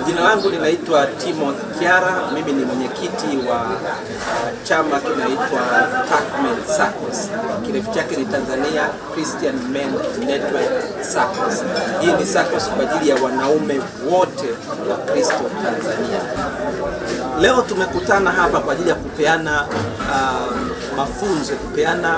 Jina langu linaitwa Timothy Kiara, mimi ni mwenyekiti wa uh, chama kinaitwa Tuckmen SACCOS. Kirefu chake ni Tanzania Christian Men Network SACCOS. Hii ni SACCOS kwa ajili ya wanaume wote wa Kristo Tanzania. Leo tumekutana hapa kwa ajili ya kupeana uh, mafunzo, kupeana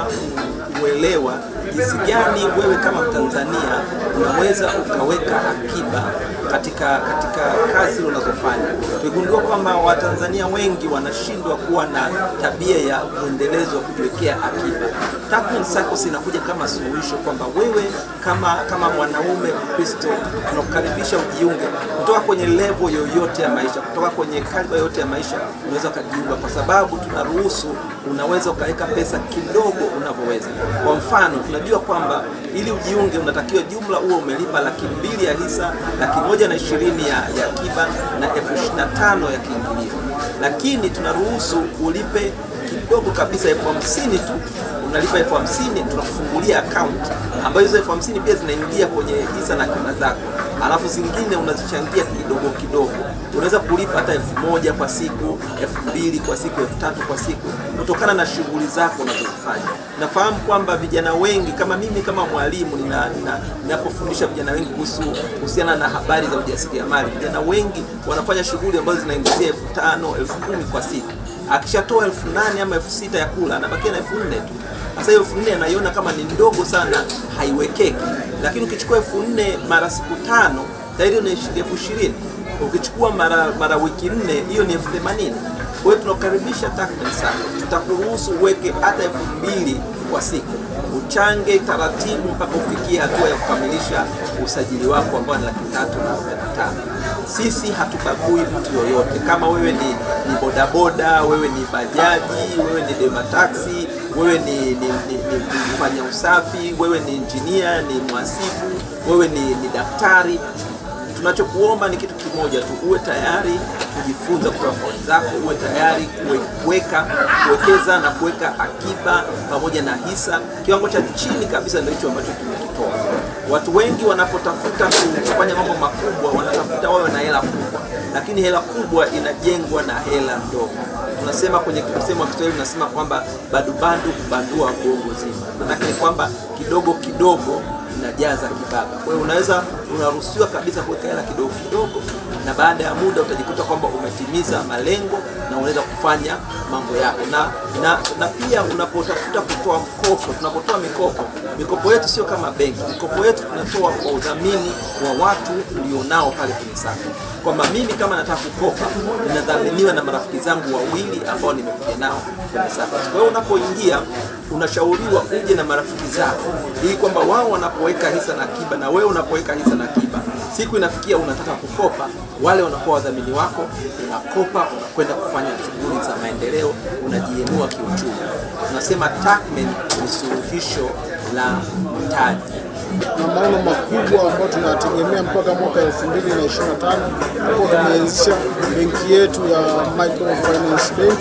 uelewa jinsi gani wewe kama Mtanzania unaweza ukaweka akiba katika katika kazi unazofanya. Tumegundua kwamba Watanzania wengi wanashindwa kuwa na tabia ya mwendelezo wa kujiwekea akiba. Tuckmen SACCOS inakuja kama suluhisho kwamba wewe kama kama mwanaume Mkristo tunakukaribisha ujiunge kutoka kwenye level yoyote ya maisha, kutoka kwenye kaliba yoyote ya maisha, unaweza ukajiunga, kwa sababu tunaruhusu, unaweza ukaweka pesa kidogo unavyoweza. Kwa mfano, tunajua kwamba ili ujiunge unatakiwa jumla huo umelipa laki mbili ya hisa, laki moja na ishirini ya, ya akiba na elfu ishirini na tano ya kiingilio, lakini tunaruhusu ulipe kidogo kabisa elfu hamsini tu unalipa elfu hamsini tunakufungulia account ambayo hizo elfu hamsini pia zinaingia kwenye hisa na akiba zako, alafu zingine unazichangia kidogo kidogo. Unaweza kulipa hata elfu moja kwa siku, elfu mbili kwa siku, elfu tatu kwa siku, kutokana na shughuli zako unazozifanya. Nafahamu kwamba vijana wengi kama mimi kama mwalimu ninapofundisha nina, vijana wengi kuhusu kuhusiana na habari za ujasiriamali, vijana wengi wanafanya shughuli ambazo zinaingizia elfu tano elfu kumi kwa siku akishatoa elfu nane ama elfu sita ya kula anabakia na elfu nne tu. Sasa hiyo elfu nne anaiona kama ni ndogo sana, haiwekeki. Lakini ukichukua elfu nne mara siku tano tayari ni elfu ishirini. Ukichukua mara mara wiki nne, hiyo ni elfu themanini. Kwa hiyo tunakukaribisha Tuckmen SACCOS, tutakuruhusu uweke hata elfu mbili kwa siku, uchange taratibu mpaka ufikie hatua ya kukamilisha usajili wako ambao ni laki tatu na arobaini na tano. Sisi hatubagui mtu yoyote, kama wewe ni, ni bodaboda, wewe ni bajaji, wewe ni dema taxi, wewe ni, ni, ni, ni mfanya usafi, wewe ni injinia, ni mhasibu, wewe ni, ni daktari. Tunachokuomba ni kitu kimoja tu, uwe tayari kujifunza kutoka kwa wenzako, uwe tayari kuweka kuwekeza na kuweka akiba pamoja na hisa. Kiwango cha chini kabisa ndio hicho ambacho tumekitoa. Watu wengi wanapotafuta kufanya mambo makubwa, wanatafuta wawe na hela kubwa, lakini hela kubwa inajengwa na hela ndogo. Tunasema kwenye msemo wa Kiswahili tunasema kwamba badubadu kubandua gongo zima, maanake ni kwamba kidogo kidogo inajaza kibaba. Kwa hiyo unaweza unaruhusiwa kabisa kuweka hela kidogo kidogo, na baada ya muda utajikuta kwamba umetimiza malengo na unaweza kufanya mambo yako. Na, na, na pia unapotafuta kutoa mkopo, tunapotoa mikopo, mikopo yetu sio kama benki. Mikopo yetu tunatoa kwa udhamini wa watu ulionao pale kwenye SACCOS, kwamba mimi kama nataka kukopa ninadhaminiwa na marafiki zangu wawili ambao nimekuja nao kwenye SACCOS. Kwa hiyo unapoingia unashauriwa uje na marafiki zako, ili kwamba wao wanapoweka hisa na akiba na wewe unapoweka hisa na akiba, siku inafikia unataka kukopa, wale wanakuwa wadhamini wako, unakopa, unakwenda kufanya shughuli za maendeleo, unajiinua kiuchumi. Tunasema Tuckmen ni suluhisho la mtaji na maono makubwa ambayo tunayategemea mpaka mwaka 2025 ambapo tumeanzisha benki yetu ya Microfinance Bank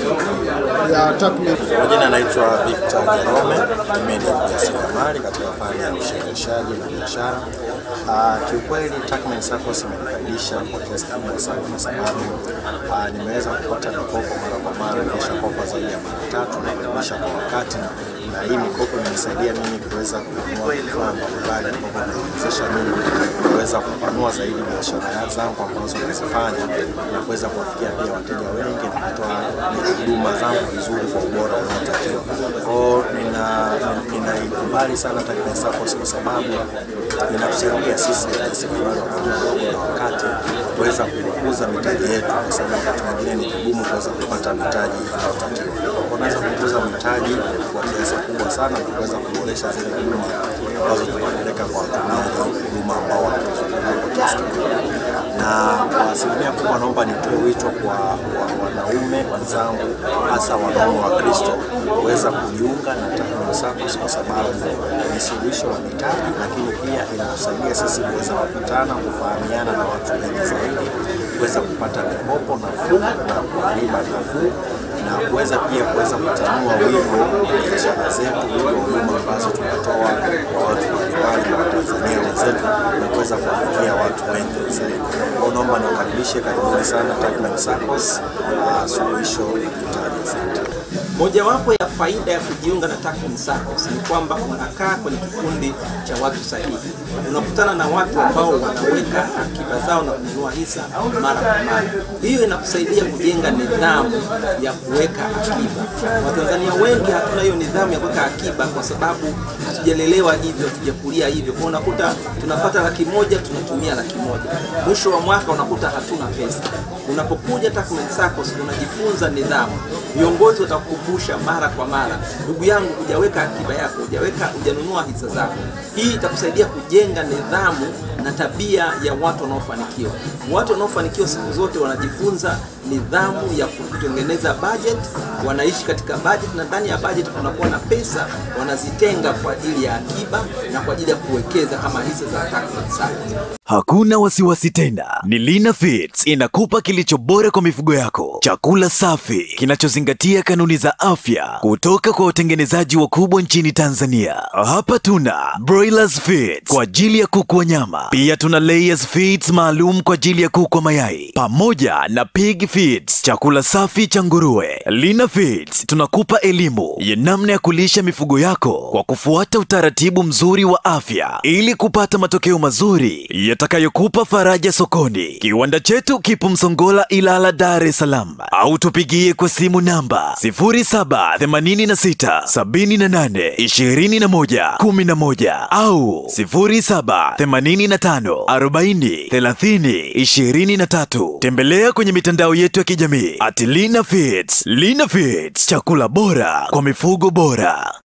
ya Tuckmen. Kwa jina naitwa Victor Jerome, mimi ni mjasiriamali katika fani ya ushehereshaji na biashara. Uh, kiukweli Tuckmen SACCOS imenifaidisha kwa kiasi kikubwa sana kwa sababu uh, nimeweza kupata mikopo mara kwa mara, nimeshakopa zaidi ya mara tatu na kurudisha kwa wakati, na hii mikopo imenisaidia mimi kuweza kununua vifaa mbalimbali ambavyo vinawezesha mimi kuweza kupanua zaidi biashara zangu ambazo nazifanya na kuweza kuwafikia pia wateja wengi na kutoa huduma zangu vizuri kwa ubora unaotakiwa. Kwao ninaikubali sana Tuckmen SACCOS kwa sababu inatusaidia sisi wajasiriamali wadogo na wakati kuweza kukuza mitaji yetu, kwa sababu wakati mwingine ni vigumu kuweza kupata mitaji inayotakiwa. Unaweza kukuza mitaji kwa kiasi kubwa sana na kuweza kuboresha zile huduma ambazo tunapeleka kwa watumiaji huduma ambao wanatuzunguka kwa kiasi kikubwa. Na kwa asilimia kubwa, naomba nitoe wito kwa wanaume wenzangu, hasa wanaume wa Kristo kuweza kujiunga na Tuckmen SACCOS kwa sababu ni suluhisho la mitaji, lakini pia inatusaidia sisi kuweza kukutana, kufahamiana na watu wengi zaidi, kuweza kupata mikopo nafuu na kwa riba nafuu na kuweza pia kuweza kutanua wigo wa biashara zetu, wigo wa huduma ambazo tunatoa kwa watu mbalimbali na Watanzania wenzetu na kuweza kuwafikia watu wengi zaidi. Kwa naomba niwakaribishe, karibuni sana Tacman SACCOS, uh, suluhisho la mtaji asante. Mojawapo ya faida ya kujiunga na Tacman SACCOS ni kwamba unakaa kwenye kikundi cha watu sahihi. Unakutana na watu ambao wanaweka akiba zao na kununua hisa mara kwa mara. Hiyo inakusaidia kujenga nidhamu ya kuweka akiba. Watanzania wengi hatuna hiyo nidhamu ya kuweka akiba kwa sababu hatujalelewa hivyo, hatujakulia hivyo. Kwa unakuta tunapata laki moja tunatumia laki moja, mwisho wa mwaka unakuta hatuna pesa. Unapokuja Tacman SACCOS unajifunza nidhamu. Viongozi watakukumbusha mara kwa mara, ndugu yangu, hujaweka akiba yako, hujaweka, hujanunua hisa zako. Hii itakusaidia kujenga nidhamu na tabia ya watu wanaofanikiwa. Watu wanaofanikiwa siku zote wanajifunza nidhamu ya kutengeneza budget, wanaishi katika budget, na ndani ya budget kunakuwa na pesa wanazitenga kwa ajili ya akiba na kwa ajili ya kuwekeza kama hisa za Tacman SACCOS. Hakuna wasiwasi tena, ni Lina Feeds inakupa kilicho bora kwa mifugo yako, chakula safi kinachozingatia kanuni za afya kutoka kwa watengenezaji wakubwa nchini Tanzania. Hapa tuna Broilers Feeds kwa ajili ya kuku wa nyama, pia tuna Layers Feeds maalum kwa ajili ya kuku wa mayai, pamoja na Pig Feeds, chakula safi cha nguruwe. Lina Feeds tunakupa elimu ya namna ya kulisha mifugo yako kwa kufuata utaratibu mzuri wa afya ili kupata matokeo mazuri yatakayokupa faraja sokoni. Kiwanda chetu kipo Msongola, Ilala, Dar es Salaam, au tupigie kwa simu namba 0786 78 21 11 au 0785 40 30 23. Tembelea kwenye mitandao yetu ya kijamii at Lina Feeds. Lina Feeds, chakula bora kwa mifugo bora.